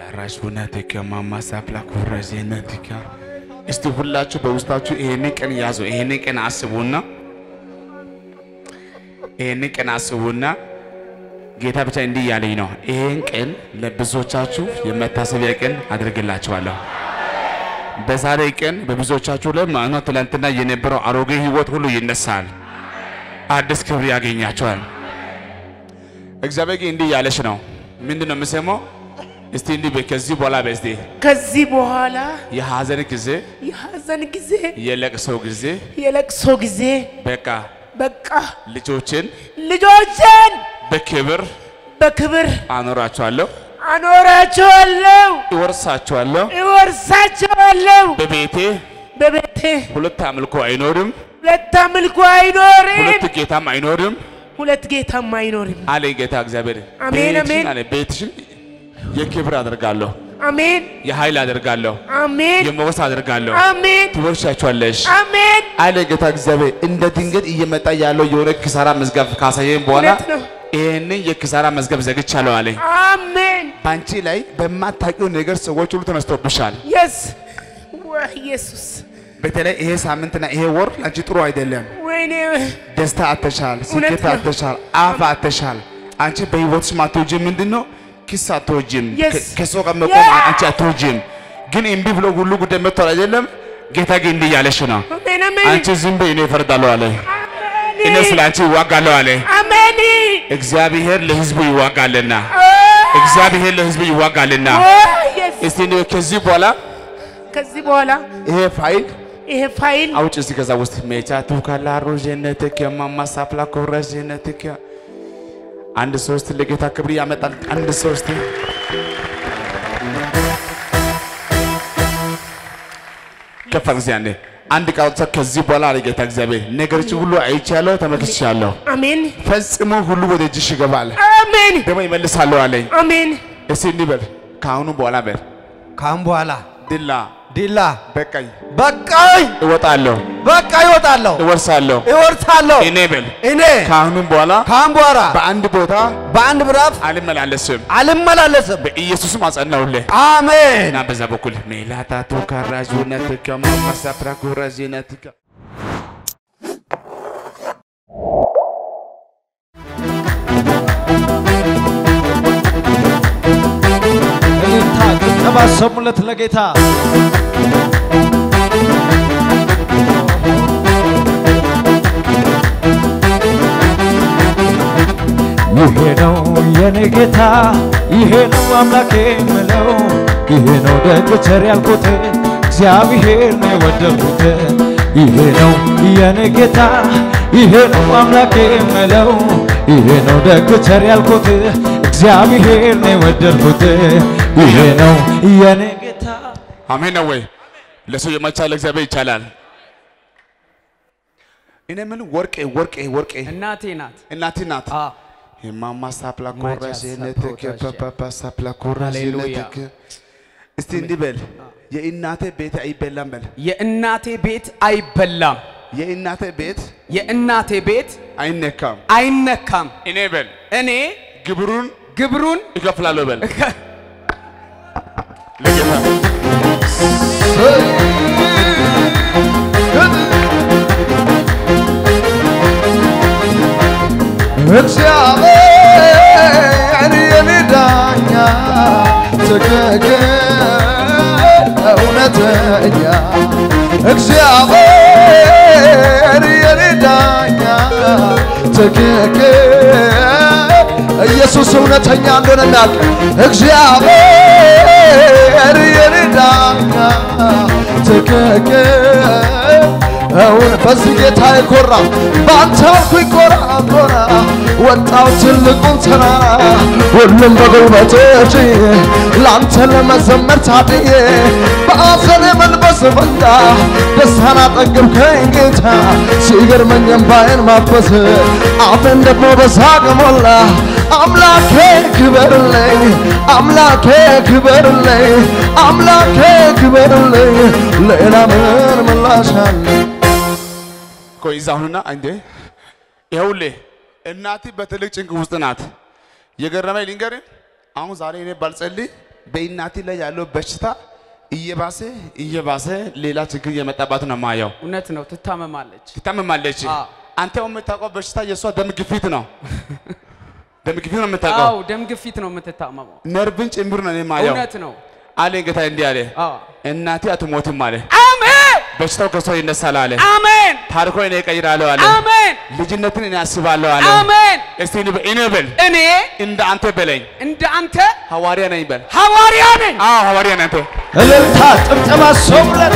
ላራሹነትከ ማማሳፕላ ኩረዜነትከ እስቲ ሁላችሁ በውስጣችሁ ይሄን ቀን ያዙ። ይሄን ቀን አስቡና ይሄን ቀን አስቡና ጌታ ብቻ እንዲህ እያለኝ ነው። ይሄን ቀን ለብዙዎቻችሁ የመታሰቢያ ቀን አድርግላችኋለሁ። በዛሬ ቀን በብዙዎቻችሁ ላይ ማኖ ትላንትና የነበረው አሮጌ ህይወት ሁሉ ይነሳል። አዲስ ክብር ያገኛቸዋል። እግዚአብሔር ግን እንዲህ እያለች ነው። ምንድን ነው የምሰማው? እስቲ እንዲህ በይ፣ ከዚህ በኋላ በስቲ ከዚህ በኋላ የሐዘን ጊዜ፣ የሐዘን ጊዜ፣ የለቅሶ ጊዜ የለቅሶ ጊዜ በቃ በቃ ልጆችን ልጆችን በክብር በክብር አኖራቸዋለሁ፣ አኖራቸዋለሁ፣ ይወርሳቸዋለሁ። እወርሳቸዋለሁ። በቤቴ በቤቴ ሁለት አምልኮ አይኖርም፣ ሁለት አምልኮ አይኖርም፣ ሁለት ጌታም አይኖርም ሁለት ጌታም አይኖርም። አለ ጌታ እግዚአብሔር። አሜን፣ ቤትሽን አሜን። አለ ቤትሽን የክብር አደርጋለሁ፣ አሜን የኃይል አደርጋለሁ፣ አሜን የሞገስ አደርጋለሁ። አሜን ትወርሻቸዋለሽ አሜን። አለ ጌታ እግዚአብሔር። እንደ ድንገት እየመጣ ያለው የሆነ ኪሳራ መዝገብ ካሳየን በኋላ እውነት ነው። ይህንን የኪሳራ መዝገብ ዘግቻለሁ አለኝ። አሜን በአንቺ ላይ በማታውቂው ነገር ሰዎች ሁሉ ተነስቶብሻል። የስ ወይ ኢየሱስ በተለይ ይሄ ሳምንትና ይሄ ወር አንቺ ጥሩ አይደለም። ወይኔ ደስታ አተሻል፣ እውነት ስኬት ነው። አተሻል፣ አፍ አተሻል። አንቺ በህይወትሽ ማትወጂም ምንድን ነው? ኪስ አትወጂም፣ Yes. ከ- ከሰው ጋር መቆም Yeah. አንቺ አትወጂም። ግን እምቢ ብሎ ሁሉ ጉዳይ መጥቷል አይደለም? ጌታ ግን እንዲህ እያለሽ ነው። አሜን አሜን አንቺ ዝም በይ፣ እኔ እፈርዳለሁ አለ። እኔ ስለ አንቺ ይዋጋለሁ አለ። አሜን እግዚአብሔር ለህዝቡ ይዋጋልና፣ እግዚአብሔር ለህዝቡ ይዋጋልና። የስ እስቲ እኔ ከዚህ በኋላ ከዚህ በኋላ ይሄ ፋይል ይሄ ፋይል አውጭ እስቲ ከዛ ውስጥ ሜቻ ቱካላሩ ጀነትከ ማማሳፕላ ኮረ ጀነትከ አንድ ሶስት ለጌታ ክብር ያመጣል። አንድ ሶስት ከፍ ጊዜ አንዴ አንድ ቃል ብቻ ከዚህ በኋላ አለ ጌታ እግዚአብሔር ነገሮች ሁሉ አይቻለሁ፣ ተመልክቻለሁ። አሜን ፈጽሞ ሁሉ ወደ እጅሽ ይገባል፣ አሜን ደግሞ ይመልሳለሁ አለኝ። አሜን እስቲ እንዲህ በል ከአሁኑ በኋላ በል ካሁን በኋላ ድላ ዲላ በቃኝ፣ በቃኝ፣ እወጣለሁ፣ በቃ ይወጣለሁ፣ እወርሳለሁ። ይወርሳለሁ። እኔ በል እኔ ከአሁኑም በኋላ ካሁን በኋላ በአንድ ቦታ በአንድ ምዕራፍ አልመላለስም። አልመላለስም። በኢየሱስም አጸናውልህ አሜን። እና በዛ በኩል ሜላታቱ ካራዥነትከ ማማሳፕራ ኩራዥነትከ እልልታ ጭብጨባ ሰሙለት ለጌታ ይሄ ነው የኔ ጌታ፣ ይሄ ነው አምላኬ የምለው፣ ይሄ ነው ደግ ቸር ያልኩት እግዚአብሔር ነው የወደድኩት። ይሄ ነው የኔ ጌታ፣ ይሄ ነው አምላኬ የምለው፣ ይሄ ነው ደግ ቸር ያልኩት እግዚአብሔር ነው የወደድኩት። ይሄ ነው የኔ ጌታ። አሜን ነው ወይ? ለሰው የማይቻል ለእግዚአብሔር ይቻላል። እኔ ምን ወርቄ ወርቄ ወርቄ እናቴ ናት። እናቴ ናት። አ የማማሳፕላ ማቻ ኩራዥነትከ ሳፕሮዳዥ። ፓፓሳፕላ ሃሌሉያ። ኩራዥነትከ እስቲ እንዲህ በል የእናቴ ቤት አይበላም በል የእናቴ ቤት አይበላም፣ የእናቴ ቤት የእናቴ ቤት አይነካም። አይነካም። እኔ በል እኔ ግብሩን ግብሩን እከፍላለሁ በል ለጌታ እግዚአብሔር የኔ ዳኛ ትክክል እውነተኛ እግዚአብሔር የኔ ዳኛ ትክክል ኢየሱስ እውነተኛ እንደሆነ እናውቅ። እግዚአብሔር የኔ ዳኛ ትክክል እውን በዚህ ጌታ የኮራ በአንተ አልኩኝ ኮራ ኮራ ወጣው ትልቁን ተራራ ሁሉም በጉልበቶች ለአንተ ለመዘመር ታድዬ በአዘኔ መንፈስ ፈንታ ደስታን አጠገብከኝ ጌታ ሲገርመኝ እምባዬን ማበስ አፌን ደግሞ በሳቅ ሞላ አምላኬ ክበርልኝ አምላኬ ክበርልኝ አምላኬ ክበርልኝ ሌላ ምን ምላሽ አለኝ ቆይ እዛ አሁንና እንዴ ይኸውልህ እናቴ በትልቅ ጭንቅ ውስጥ ናት። የገረመኝ ልንገርህ፣ አሁን ዛሬ እኔ ባልጸልይ በእናቴ ላይ ያለው በሽታ እየባሰ እየባሰ ሌላ ችግር እየመጣባት ነው የማየው። እውነት ነው። ትታመማለች። ትታመማለች። አዎ። አንተ ያው የምታውቀው በሽታ የእሷ ደም ግፊት ነው። ደም ግፊት ነው የምታውቀው። አው ደም ግፊት ነው የምትታመመው። ነርቭን ጭምር ነው የማየው እውነት ነው። አለ ጌታ እንዲህ አለ፣ አዎ እናቴ አትሞትም አለ፣ አሜን በሽታው ከሷ ይነሳል አለ፣ አሜን ታሪኮ እኔ እቀይራለሁ አለ፣ አሜን ልጅነትን እኔ አስባለሁ አለ። አሜን። እስቲ እንበል- እኔ በል እኔ እንደ አንተ በለኝ እንደ አንተ ሐዋርያ ነኝ በል። ሐዋርያ ነኝ። አዎ ሐዋርያ ነህ አንተ። እልልታ ጭብጨባ ሰው ብለን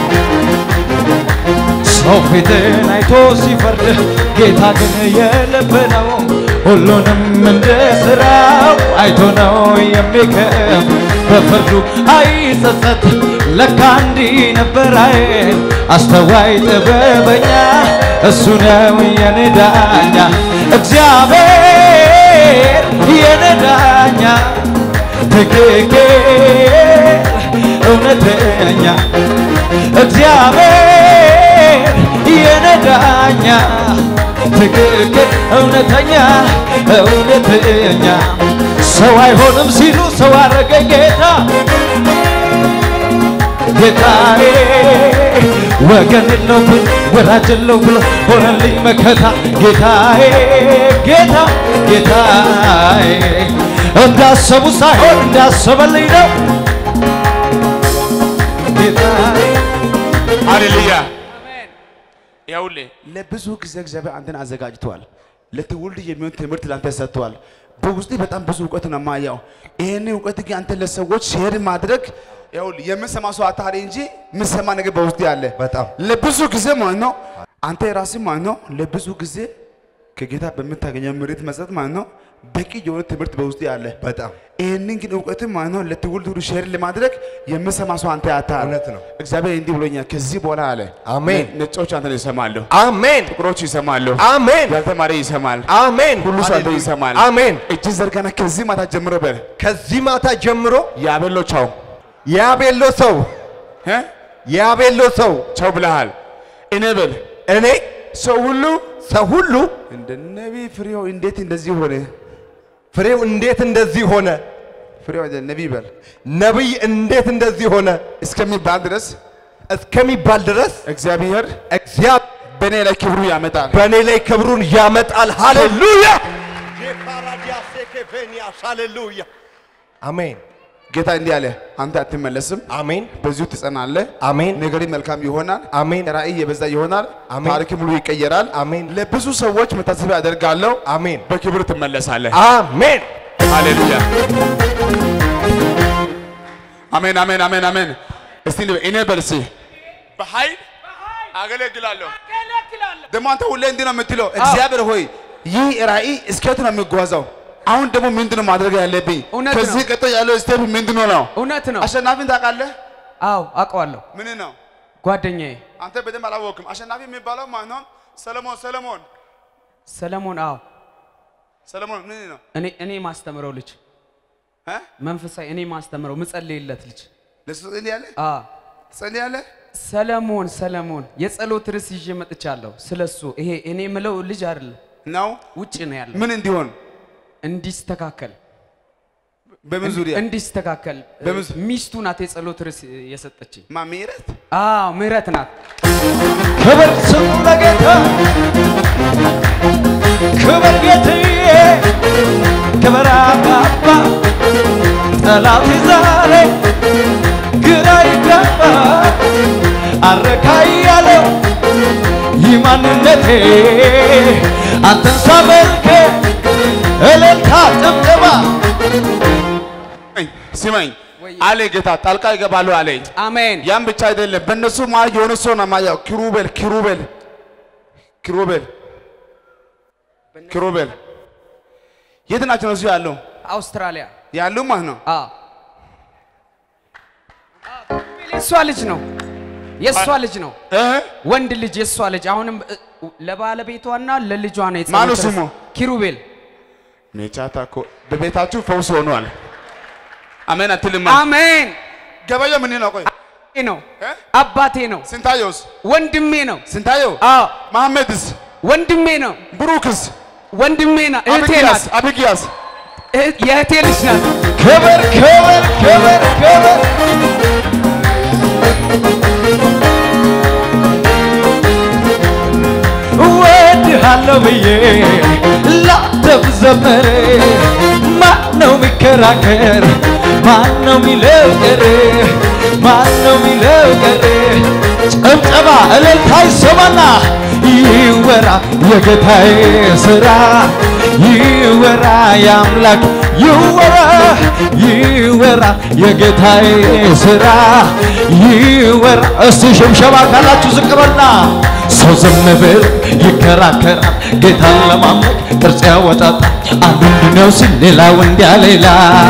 ሰው ፊትን አይቶ ሲፈርድ ጌታ ግን የልብ ነው ሁሉንም እንደ ስራው አይቶ ነው የሚከፍ በፍርዱ አይጸጸት ለካ እንዲህ ነበር አይል አስተዋይ ጥበበኛ እሱ ነው የኔ ዳኛ እግዚአብሔር የኔ ዳኛ ትክክል እውነተኛ እግዚአብሔር የነዳኛ ትክክል እውነተኛ እውነተኛ ሰው አይሆንም ሲሉ ሰው አረገ ጌታ ጌታዬ ወገን የለው ብሎ ወዳጅ የለው ብሎ ሆነልኝ መከታ ጌታዬ ጌታ ጌታዬ እንዳሰቡ ሳይሆን እንዳሰበልኝ ነው ጌታዬ ሃሌሉያ ይኸውልህ ለብዙ ጊዜ እግዚአብሔር አንተን አዘጋጅተዋል። ለትውልድ የሚሆን ትምህርት ላንተ ሰጥተዋል። በውስጥ በጣም ብዙ እውቀት ነው የማየው። ይህን እውቀት ግን አንተ ለሰዎች ሼር ማድረግ ይኸውልህ የምንሰማ ሰው አታሪ እንጂ የምንሰማ ነገር በውስጥ ያለ በጣም ለብዙ ጊዜ ማለት ነው አንተ የራስህ ማለት ነው ለብዙ ጊዜ ከጌታ በምታገኘው ምሪት መሰረት ማለት ነው በቂ የሆነ ትምህርት በውስጥ ያለ በጣም ይህንን ግን እውቀትን ማለት ነው ለትውልድ ሁሉ ሼር ለማድረግ የምሰማ ሰው አንተ ያታል። እውነት ነው። እግዚአብሔር እንዲህ ብሎኛል። ከዚህ በኋላ አለ አሜን። ነ- ነጮች አንተን ይሰማሉ፣ አሜን ጥቁሮች ይሰማሉ፣ አሜን ያልተማረ ይሰማል፣ አሜን ሁሉ ሰው አንተ ሃሌሉያ። ይሰማል። አሜን እጅ ዘርጋና ከዚህ ማታ ጀምሮ በል ከዚህ ማታ ጀምሮ ያበሎ ቻው ያቤሎ ሰው እ? ያቤሎ ሰው ቻው ብለሃል። እኔ በል እኔ ሰው ሁሉ ሰው ሁሉ እንደ ነቢይ ፍሬው እንዴት እንደዚህ ሆነ? ፍሬው እንዴት እንደዚህ ሆነ ፍሬው አይደል ነቢይ በል ነቢይ እንዴት እንደዚህ ሆነ እስከሚባል ድረስ እስከሚባል ድረስ እግዚአብሔር እግዚአብሔር በእኔ ላይ ክብሩ ያመጣል። በእኔ ላይ ክብሩን ያመጣል። ሃሌሉያ ሃሌሉያ አሜን ጌታ እንዲህ አለ፣ አንተ አትመለስም፣ አሜን በዚሁ ትጸናለህ፣ አሜን ነገሪ መልካም ይሆናል፣ አሜን ራእይ የበዛ ይሆናል፣ አሜን። ታሪክ ሙሉ ይቀየራል። አሜን ለብዙ ሰዎች መታሰቢያ አደርጋለሁ፣ አሜን በክብር ትመለሳለህ። አሜን ሃሌሉያ አሜን አሜን አሜን አሜን። እስቲ ንበል፣ እኔ በልሲ በኃይል አገለግላለሁ። ደግሞ አንተ ሁሌ እንዲህ ነው የምትለው፣ እግዚአብሔር ሆይ ይህ ራእይ እስከየት ነው የሚጓዘው? አሁን ደግሞ ምንድን ነው ማድረግ ያለብኝ? እውነት ነው። ከዚህ ቀጥሎ ያለው ስቴፕ ምንድን ነው? እውነት ነው። አሸናፊን ታውቃለህ? አዎ አውቀዋለሁ። ምን ነው ጓደኛዬ አንተ በደንብ አላወቅም። አሸናፊ የሚባለው ማን ነው? ሰለሞን ሰለሞን ሰለሞን። አዎ ሰለሞን ምን ነው እኔ እኔ ማስተምረው ልጅ እ? መንፈሳዊ እኔ ማስተምረው ምጸልይለት ልጅ ለሱ ትጸልያለህ? አዎ ትጸልያለህ? ሰለሞን ሰለሞን የጸሎት ርዕስ ይዤ መጥቻለሁ። ስለሱ ይሄ እኔ ምለው ልጅ አይደለም ነው ውጭ ነው ያለው። ምን እንዲሆን እንዲስተካከል በምን ዙሪያ እንዲስተካከል በምን ዙ- ሚስቱ ናት የጸሎት ርዕስ የሰጠችኝ። ማሜረት አዎ ምህረት ናት። ክብር ስሙ ለጌታ ክብር ጌትዬ ክብር አባባ ጠላት ዛሬ ግራ ይገባ አረካ እያለው ይህ ማንነቴ አንተን ሳመልክ እልልታ ጭብጨባ ስማኝ ወይ- አለ ጌታ ጣልቃ ይገባሉ አለኝ። አሜን ያም ብቻ አይደለም፣ በእነሱ መሀል የሆነ ሰው ነው የማየው። ኪሩቤል ኪሩቤል ኪሩቤል ኪሩቤል የት ናቸው እነሱ ያሉ አውስትራሊያ ያሉ ማለት ነው። አዎ የእሷ ልጅ ነው የእሷ ልጅ ነው እ? ወንድ ልጅ የእሷ ልጅ አሁንም እ፣ ለባለቤቷና ለልጇ ነው የጸሎት ማነው ርዕስ። ስሙ? ኪሩቤል ሜቻታ እኮ በቤታችሁ ፈውስ ሆኗል። አሜን አትልም? አሜን ገበያው ምን ነው? ቆይ ይሄ ነው እ? አባቴ ነው ስንታየውስ? ወንድሜ ነው ስንታየው አዎ መሐመድስ? ወንድሜ ነው ብሩክስ? ወንድሜ ናት እህቴ አብጊያስ? ናት አብጊያስ? እህ- የእህቴ ልጅ ናት ክብር ክብር ክብር ብዬ ላንተ ብዘምር ማን ነው የሚከራከር? ማን ነው የሚለው ቀር? ማን ነው የሚለው ቀር? ጭብጨባ እልልታ ይሰማና ይወራ የጌታዬ ስራ ይወራ የአምላክ ይወራ ይወራ የጌታዬ ስራ ይወራ። እስቲ ሽምሸባ ካላችሁ ዝቅ በልና ሰው ዝም ብል ይከራከራል፣ ጌታን ለማምለክ ቅርጽ ያወጣጣል። አንዱ እንዲህ ነው ሲል ሌላው እንዲያ ሌላ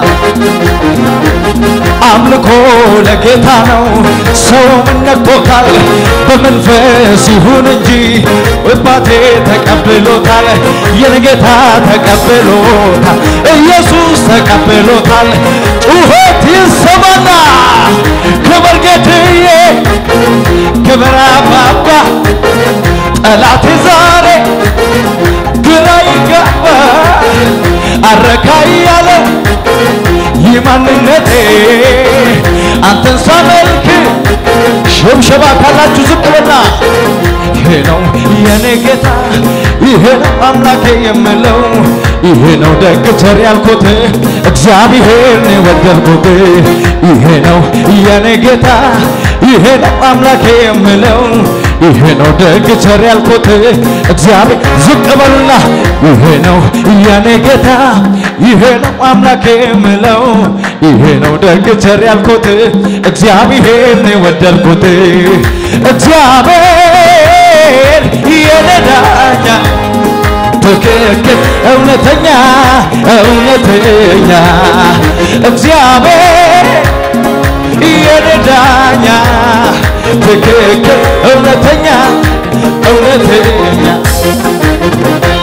አምልኮ ለጌታ ነው። ሰው ምን ነክቶታል? በመንፈስ ይሁን እንጂ አባቴ ተቀብሎታል። የኔ ጌታ ተቀብሎታል። ኢየሱስ ተቀብሎታል። ጩኸት ይሰማና ክብር ጌትዬ፣ ክብር አባባ ጠላቴ ዛሬ ግራ ይገባ አረካ እያለው ይህ ማንነቴ አንተን ሳመልክ ሽብሸባ ካላችሁ ዝቅ በልና ይሄ ነው የኔ ጌታ ይሄ ነው አምላኬ የምለው ይሄ ነው ደግ ቸር ያልኩት እግዚአብሔር ነው የወደድኩት ይሄ ነው የኔ ጌታ ይሄ ነው አምላኬ የምለው ይሄ ነው ደግ ቸር ያልኩት እግዚአብሔር ዝቅ በሉና ይሄ ነው የኔ ጌታ ይሄ ነው አምላኬ የምለው ይሄ ነው ደግ ቸር ያልኩት እግዚአብሔር ነው የወደድኩት እግዚአብሔር የኔ ዳኛ ትክክል እውነተኛ እውነተኛ እግዚአብሔር የኔ ዳኛ ትክክል እውነተኛ እውነተኛ